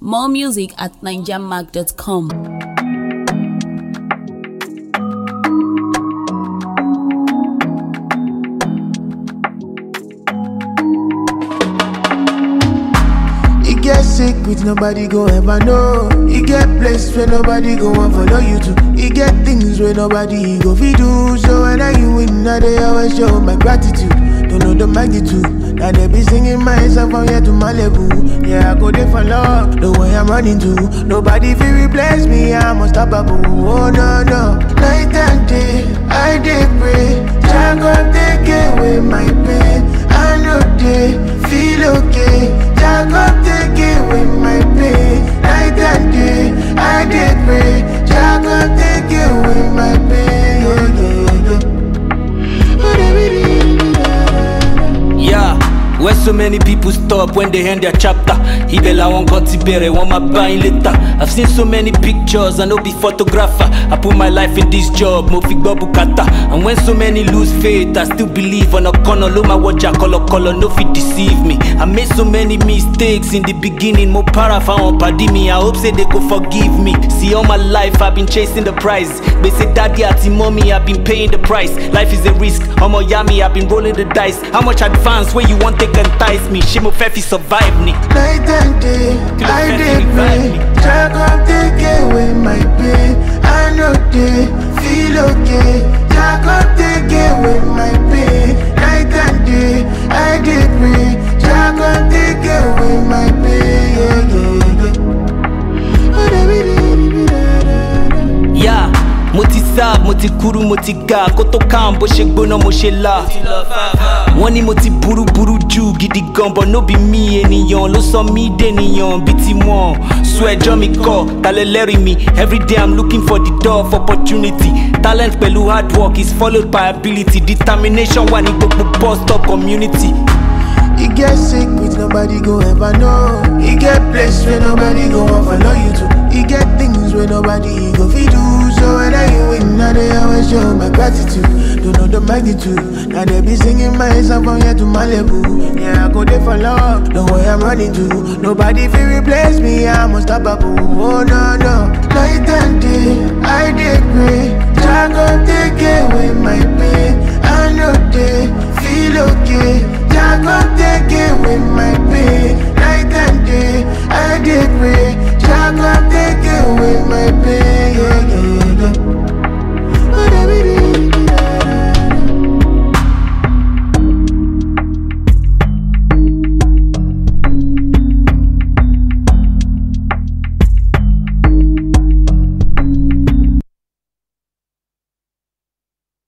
More music at ninjamark.com. You get sick with nobody go ever know. You get place where nobody go and follow you to. You get things where nobody go fi do. So when I you win, I they always show my gratitude. Don't know the magnitude. Now they be singing my song from here to Malibu. Yeah, I go there for love. The way I'm running to. Nobody fi replace me. I'm unstoppable. Oh no no. Night and day, I dey pray. Jah God take away my pain. I know they feel okay. Jah God take away my pain. Night and day, I dey pray. Jah God take away my pain. Yeah, yeah, yeah. Yeah, where so many people stop when they end their chapter. Ibela won't got Tibere, want my buying later. I've seen so many pictures, I know be photographer. I put my life in this job, Mofi Bukata. And when so many lose faith, I still believe on a corner. Lo my watch, color color, no fit deceive me. I made so many mistakes in the beginning, more para found padi me. I hope say they go forgive me. See all my life I've been chasing the prize. They say daddy at mommy, I've been paying the price. Life is a risk. I'm a yummy, I've been rolling the dice. How much advance where you want take entice me? Shimo Fefi survive me. Night and day, I dey pray. Jah God take away my pain. I know they feel okay. Jah God take away my pain. Night and day, I dey pray. Jah God take away my pain. Yeah, yeah, yeah. Yeah, mo ti serve, mo ti kúrú, mo ti ga. Kó tó kàn bó ṣe gbóná, mo ṣe là. Wọ́n ní mo ti burú burú jù gidi gan, but no be mi ènìyàn ló sọ mí dènìyàn bíi tiwọn. Sọ ẹjọ́ mi kọ̀, talẹ̀ lẹ́rìí mi. Everyday I'm looking for the door of opportunity. Talent pẹ̀lú hard work is followed by ability. Determination wà ní gbogbo bus stop community. You get sick with nobody go ever know. You get place where nobody go and follow you to. You get things where nobody go fi do. So when I you win, now they always show my gratitude. Don't know the magnitude. Now they be singing my song from here to Malibu. Yeah, I go there for love. The way I'm running to. Nobody fi replace me. I'm unstoppable. Oh no no. Night and day, I dey pray. Jah God take away my pain. I know they feel okay. Jah God take away my pain. Night and day, I dey pray.